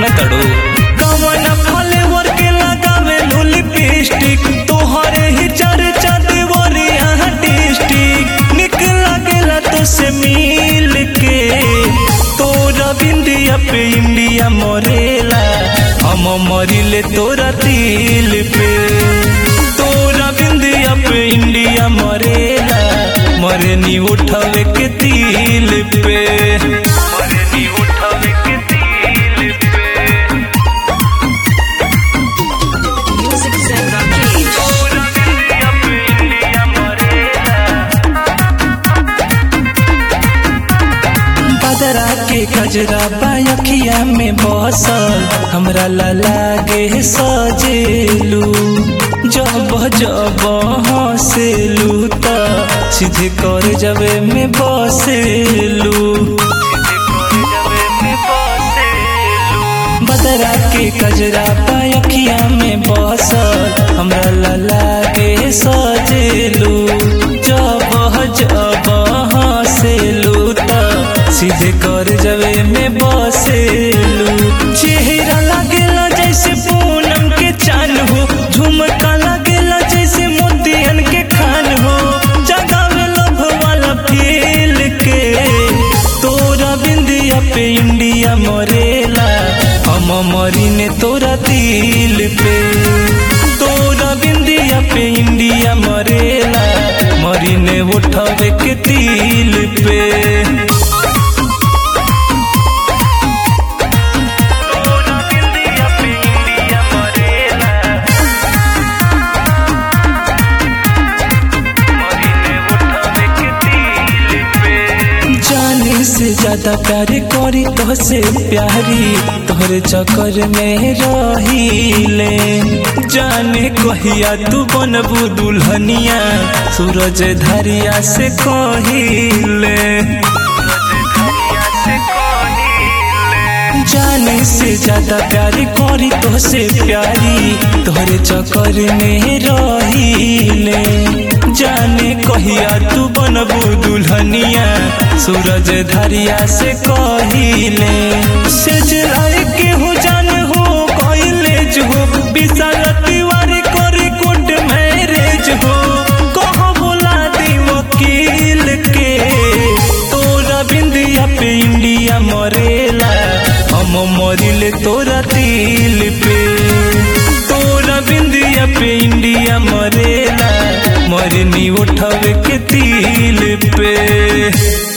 जाना तड़ो कवन फ्लेवर के लगावे लो लिपस्टिक तोहरे ही चर्चा देवरिया डिस्ट्रिक्ट निक लागेला तो से मिल के तोरा बिंदिया पे इंडिया मरेला हम मरिले तोरा दिल पे तोरा बिंदिया पे इंडिया मरेला मरनी उठावे के तिल पे मरनी उठावे के तिल पे Music Zen Rakesh. तोरा बिंदिया पे इंडिया मरेला बदरा के गजरा बायखिया में बसल हमरा ला लागे सजेलू जब जब हंसेलू त सीधे कर जबे में बसेलू बदरा के गजरा बायखिया में बसल हमरा ला लागे सजेलू जब जब हंसेलू त सीधे कर जबे में बसेलू चेहरा लागेला जैसे पूनम के चान हो झुमका लागेला जैसे मोतियन के खान हो जगावे लभ वाला फील के तोरा बिंदिया पे इंडिया मरेला हम मरीने तोरा दिल पे तोरा बिंदिया पे इंडिया मरेला मरीने उठावे के दिल पे तोरा बिंदिया पे इंडिया मरेला मरीने उठावे के दिल पे जाने से ज्यादा प्यार करी तोहसे प्यारी तोहरे चक्कर में रहीले जाने कहिया तू बनबू दुल्हनिया सूरज धरिया से कहिले जाने से ज्यादा प्यार करी तोहसे प्यारी तोहरे चक्कर में रहीले जाने कहिया तू बनबू दुल्हनिया सूरज धरिया से कहिले सेज लाए के हो जान हो कहिले जो विशाल तिवारी करी कोट मैरेज हो कहो बोला दी वकील के तोरा बिंदिया पे इंडिया मरेला हम मरिले तोरा दिल पे तोरा बिंदिया पे इंडिया मरेला मरनी उठावे के दिल पे